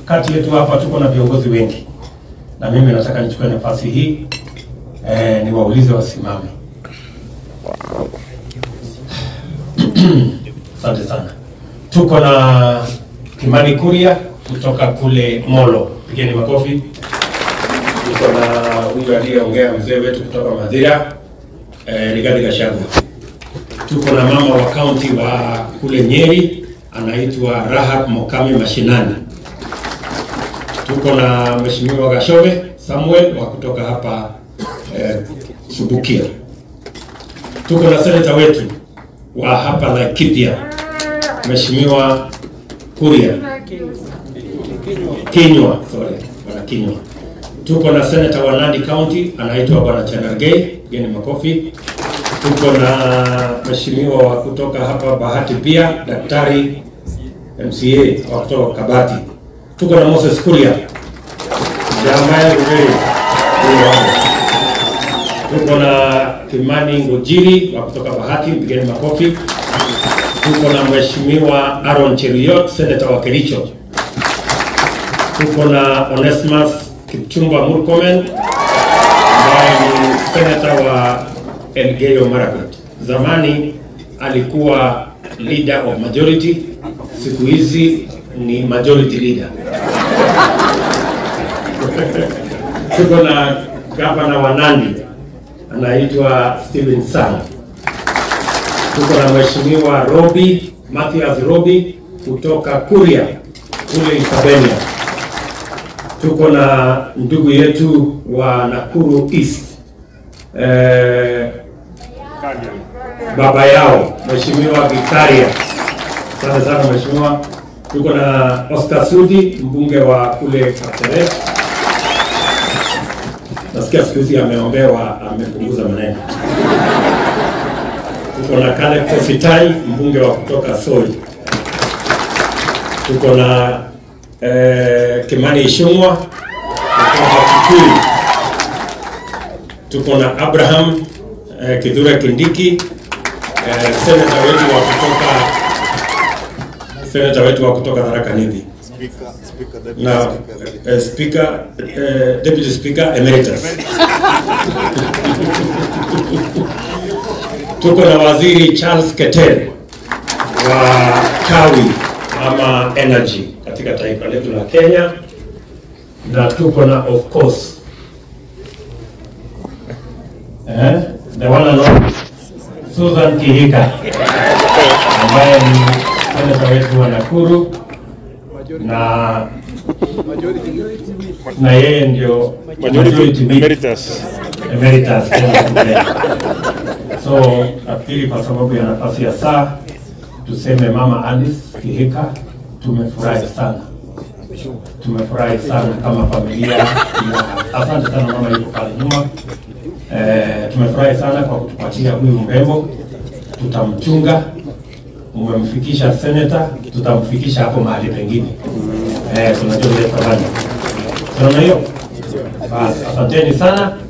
kati yetu hapa tuko na viongozi wengi, na mimi nataka nichukue nafasi hii eh, niwaulize wasimame. Asante sana. Tuko na Kimani Kuria kutoka kule Molo, pigeni makofi. Tuko na huyu aliyeongea mzee wetu kutoka Madhira eh, Rigathi Gachagua. Tuko na mama wa kaunti wa kule Nyeri anaitwa Rahab Mokame Mashinani. Tuko na Mheshimiwa Gashove Samuel wa kutoka hapa eh, Subukia. Tuko na seneta wetu wa hapa Laikipia Mheshimiwa Kuria Kinywa, sorry, bwana Kinywa. Tuko na seneta wa Nandi County anaitwa bwana Cherargei, geni makofi. Tuko na mheshimiwa wa kutoka hapa Bahati pia daktari MCA wa kutoka Kabati. Tuko na Moses Kuria Jambaye Ugei. Tuko na Kimani Ngojiri wa kutoka Bahati, mpigeni makofi. Tuko na mheshimiwa Aaron Cheruiyot, seneta wa Kericho. Tuko na Onesimus Kipchumba Murkomen ambaye ni seneta wa Elgeyo Marakwet. Zamani alikuwa leader of majority, siku hizi ni majority leader. Tuko na gavana wa Nandi anaitwa Steven Sang. Tuko na mheshimiwa Robi Mathias Robi kutoka Kuria kule Isabenia. Tuko na ndugu yetu wa Nakuru East eh, baba yao mheshimiwa Gikaria. Asante sana mheshimiwa. Tuko na Oscar Sudi mbunge wa kule Kapseret. Nasikia siku hizi ameombewa, amepunguza maneno. Tuko na Caleb Kositai mbunge wa kutoka Soi. Tuko na eh, Kimani Ichung'wa kutoka Kikuyu. Tuko na Abraham eh, Kithure Kindiki eh, seneta wetu wa kutoka seneta wetu wa kutoka Tharaka Nithi na eh, speaker eh, deputy speaker emeritus. Tuko na waziri Charles Keter wa kawi ama energy katika taifa letu la Kenya, na tuko na of course eh, the one and only Susan Kihika ambaye ni seneta wetu wa Nakuru na na yeye ndio majority whip Emeritus. emeritus Kenya Today. So nafikiri kwa sababu ya nafasi ya saa tuseme Mama Alice Kihika, tumefurahi sana, tumefurahi sana kama familia ya, asante sana mama yuko pale nyuma. Eh, tumefurahi sana kwa kutupatia huyu mrembo, tutamchunga. Umemfikisha seneta, tutamfikisha hapo mahali pengine. Eh, tunajua vile tafanya. Tunaona hiyo? Basi, asanteni sana.